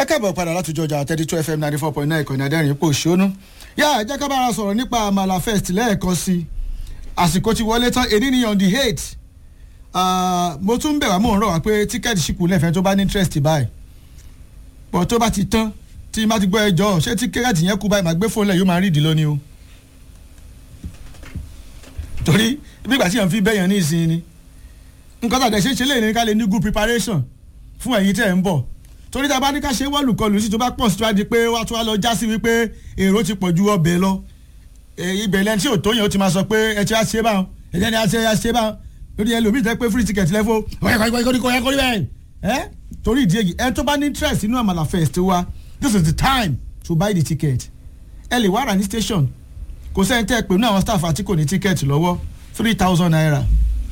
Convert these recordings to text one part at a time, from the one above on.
ẹ káàbọ̀ padà láti jọjà thirty two fm ninety four point nine ìkànnì adẹ́rìn ipò òṣónú. yá ẹ jẹ́ ká bára sọ̀rọ̀ nípa àmàlà fest lẹ́ẹ̀kan sí i àsìkò ti wọlé tán èdè ni on the eight mo tún bẹ̀ wá mò ń rọ̀ wá pé tíkẹ́ẹ̀tì ṣìkù lẹ́fẹ̀ẹ́ tó bá ní interest báyìí pọ̀ tó bá ti tán tí má ti gbọ́ ẹjọ́ ṣé tíkẹ́ẹ̀tì yẹn kú báyìí máa gbé fóònù lẹ̀ yóò máa rí ìdí lónìí o torí bí ìgbà tí yẹn fi bẹ́yàn ní ìsìn ni nǹkan tàdé ṣe ń ṣe léyìn ní ká lè ní good preparation fún ẹ̀yin tẹ̀ ń bọ̀ torí tá a bá ní ká ṣe wọ́ọ̀lù kọlù sí tó bá pọ̀ sí tó wá di pé wá tó wá lọ já sí wípé èrò ti pọ̀ ju ọbẹ̀ lọ ibẹ̀ lẹ́ni tí ò tó yẹn ó ti máa sọ pé ẹ ti á ṣe báwọn ẹ jẹ́ ni á ṣe á ṣe báwọn lórí ẹlòmíì tẹ́ pé free ticket lẹ́fọ́ ẹ torí ìdí èyí ẹ tó bá ní interest inú àmàlà fest wa this is the time to buy the ticket ẹ lè wá rà ní station kò sẹ́ni tẹ́ ẹ pè ní àwọn staff àti kò ní ticket lọ́wọ́ three thousand naira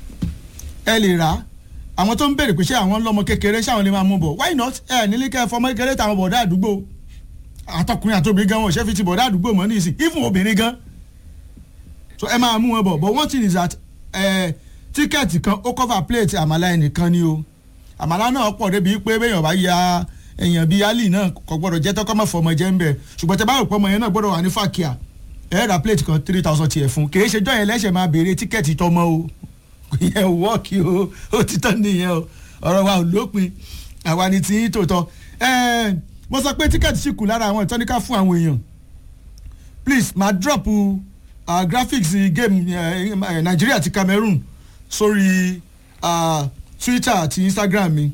ẹ lè rà á àwọn tó ń béèrè pé ṣé àwọn lọ́mọ kékeré ṣáwọn lè máa mú bọ̀ why not ẹ nílé kẹ́ ẹ fọmọ kékeré táwọn bọ̀dá àdúgbò àtọkùnrin àtobìnrin gan wọn ò ṣe fi ti bọ̀dá àdúgbò mọ́ nísìn even obìnrin gan so ẹ máa mú wọn bọ̀ but one thing is that ẹ tíkẹ́ẹ̀tì kan ó cover plate àmàlà ẹnìkan ni o àmàlà náà pọ̀ débi pé béèyàn bá ya èèyàn bíi ali náà kò gbọ́dọ̀ jẹ́ tọ́kọ́ mọ́ fọmọ jẹ́ ń bẹ̀ ṣùgbọ́n tẹ bá rò pé ọmọ yẹn náà gbọ́dọ̀ wà ní fàkíà ẹ ra plate kan three thousand tiẹ̀ fún kì í ṣe jọ́ yẹn lẹ́sẹ̀ máa béèrè tíkẹ́ẹ̀tì tọmọ o ìyẹn ò wọ́ọ̀kì o ó ti tán nìyẹn o ọ̀rọ̀ wa ò lópin àwa ni tí tòótọ́ mo sọ pé tíkẹ́ẹ̀tì sì kù lára àwọn ìtọ́níká fún àwọn èèyàn please máa drop uh, graphics game uh, Nigeria àti Cameroon sórí uh, Twitter àti Instagram mi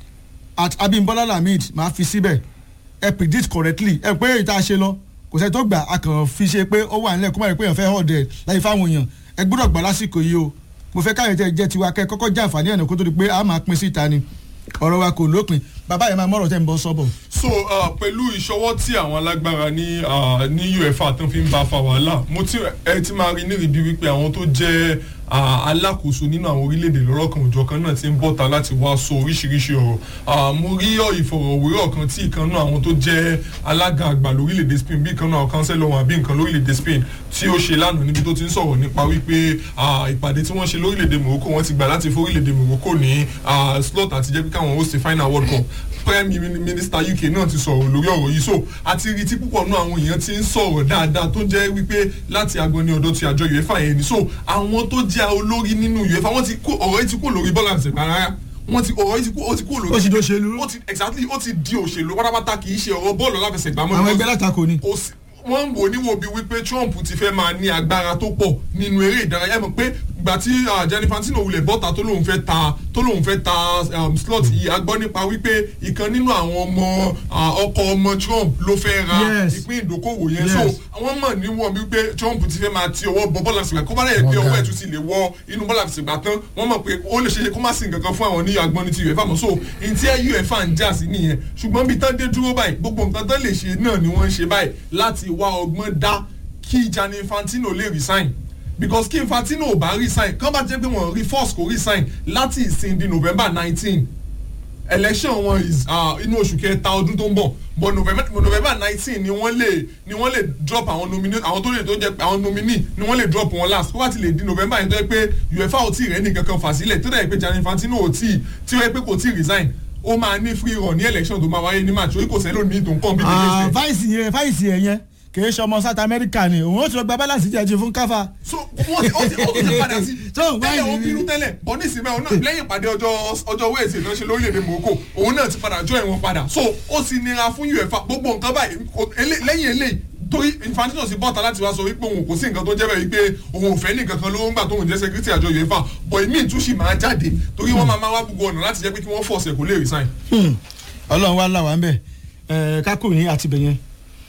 at Abimbola Lamid máa fi síbẹ̀ ẹ predict correctly ẹ pé ìta ṣe lọ kò sẹ́ni tó gbà á kàn fi ṣe pé ó wà nílẹ̀ kó má rí pé èèyàn fẹ́ họ̀dẹ̀ láyé fáwọn èèyàn ẹ gbọ́dọ̀ gbà lásìkò yìí o mo fẹ́ káyọ̀ tẹ́ jẹ́ tiwa kẹ́ kọ́kọ́ jẹ́ àǹfààní ẹ̀nà kó tó di pé a máa pín síta ni ọ̀rọ̀ wa kò lópin bàbá yẹn máa mọ̀rọ̀ tẹ́ ń bọ́ sọ́bọ̀. so uh, pẹ̀lú ìṣọwọ́ tí àwọn alágbára ní uh, ní uefa tó fi ń bá fa wàhálà mo ti ẹ ti máa rí nírìbí wípé àwọn tó jẹ́ alákòóso nínú àwọn orílẹ̀-èdè lọ́rọ̀kan òjọ̀kan náà ti ń bọ́ta láti wá sọ oríṣiríṣi ọ̀rọ̀ mo rí ìfọ̀rọ̀wérọ̀ kan tí ìkan náà àwọn tó jẹ́ alága àgbà lórílẹ̀-èdè Spain bí ìkan náà àwọn kánsẹ́lọ̀ wọn àbí nǹkan lórílẹ̀-èdè Spain tí ó ṣe lánàá níbi tó ti ń sọ̀rọ̀ nípa wípé ìpàdé tí wọ́n ṣe lórílẹ̀-èdè Morocco wọ́n ti gbà láti fórílẹ̀-èdè Morocco ní slot àti jẹ́ pé káwọn host final world cup prime minister uk náà ti sọ̀rọ̀ lórí ọ̀rọ̀ yìí so àti rí tí púpọ̀ náà àwọn èèyàn ti ń sọ̀rọ̀ dáadáa tó jẹ́ wípé láti agbọ̀nni ọ̀dọ̀ ti àjọ uefa yẹn ni so àwọn tó jẹ́ olórí nínú uefa wọ́n ti kó ọ̀rọ̀ yìí ti kó lórí bọ́ọ̀lù àti rárá wọ́n ti ọ̀rọ̀ yìí ti kó ó ti kó lórí. ó ti di òṣèlú. ó ti exactly ó ti di òṣèlú pátápátá kì í ṣe ọ̀rọ̀ bọ́ọ̀lù aláfẹsẹ̀gbá mọ́. àwọn ẹgbẹ́ látakò ni. wọ́n ń wò níwò bíi wípé trump ti fẹ́ máa ní agbára tó pọ̀ nínú eré ìdárayá mọ̀ pé gbà tí Gianni Infantino wulẹ̀ bọ́ta tó lóun fẹ́ ta tó lóun fẹ́ ta slot yìí a gbọ́ nípa wípé ìkan nínú àwọn ọmọ ọkọ ọmọ Trump ló fẹ́ ra ìpín ìdókòwò yẹn so wọ́n mọ̀ níwọ̀n wípé Trump ti fẹ́ máa ti ọwọ́ bọ bọ́ọ̀lù àfìsìgbà kó bá lẹ̀ gbé ọwọ́ ẹ̀ tún ti lè wọ inú bọ́ọ̀lù àfìsìgbà tán wọ́n mọ̀ pé ó lè ṣeéṣe kó má sí nǹkan kan fún àwọn ní agbọ́n ní ti UEFA mọ̀ so ntí UEFA ń jà sí nìyẹn ṣùgbọ́n bí tán dé dúró báyìí gbogbo nǹkan tán lè ṣe náà ni wọ́n ń ṣe báyìí láti wá ọgbọ́n dá kí Gianni Infantino lè resign because kí Infantino ò bá resign kán bá jẹ́ pé wọ́n rí force kò resign láti ìsìn di November nineteen election wọn is inú oṣù kẹta ọdún tó ń bọ̀ but November November nineteen ni wọ́n lè ni wọ́n lè drop àwọn nominee àwọn tó lè tó jẹ́ àwọn nominee ni wọ́n lè drop wọn last kó bá ti lè di November yẹn tó yẹ pé UEFA ò tí ì rẹ́ ní kankan fà sílẹ̀ tó dẹ̀ pé Gianni Infantino ò tí ì tí ó yẹ pé kò tí ì resign ó máa ní free run ní election tó máa wáyé ní March orí kò sẹ́lò ní ìtò nǹkan bíi ah vice yẹn vice yẹn yẹn kìí ṣe ọmọ South America ni òun ó ti lọ gba balance jẹjẹ fún káfa. so wọ́n ti ó ti ó ti padà sí tẹ́lẹ̀ òun bínú tẹ́lẹ̀ bọ́ ní ìsinmi àwọn náà lẹ́yìn ìpàdé ọjọ́ ọjọ́ wẹ́ẹ̀sì náà ṣe lórílẹ̀‐èdè Morocco òun náà ti padà join wọn padà so ó sì nira fún UEFA gbogbo nǹkan báyìí lẹ́yìn eléyìí torí Infantino sì bọ́ta láti wá sọ wípé òun kò sí nǹkan tó jẹ́ bẹ́ẹ̀ wípé òun ò fẹ́ ní nǹkan kan lówó ńgbà tóun jẹ́ secretary àjọ UEFA bọ̀ ìmí ìtúnṣì máa jáde torí wọ́n máa máa wá gbogbo ọ̀nà láti jẹ́ pé kí wọ́n force ẹ̀ kó lè resign. Ọlọ́run wá là wá ń bẹ̀ kákò ní àtibẹ̀yẹn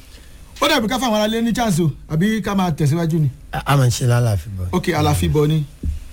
ó dàbí ká fáwọn aráalé ní chance o àbí ká máa tẹ̀síwájú ni. a máa ń ṣe lálàáfíà bọ̀. ok àlàáfíà bọ̀ ni.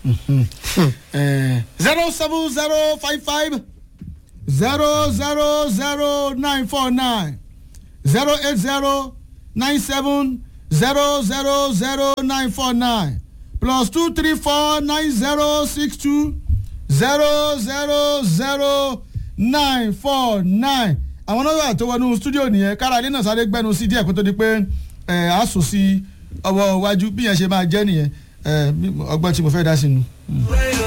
zero seven zero five five zero zero zero nine four nine zero eight zero nine seven zero zero zero nine four nine plus two three four nine zero six two zero zero zero nine four nine àwọn nọ́mbà tó wọnú stúdíò nìyẹn kára ilé náà sáré gbẹnu sí díẹ̀ kó tó di pé ẹ̀ á sùn sí ọwọ́ iwájú bí yẹn ṣe máa jẹ́ nìyẹn ọgbọ́n tí mo fẹ́ dá sí nu.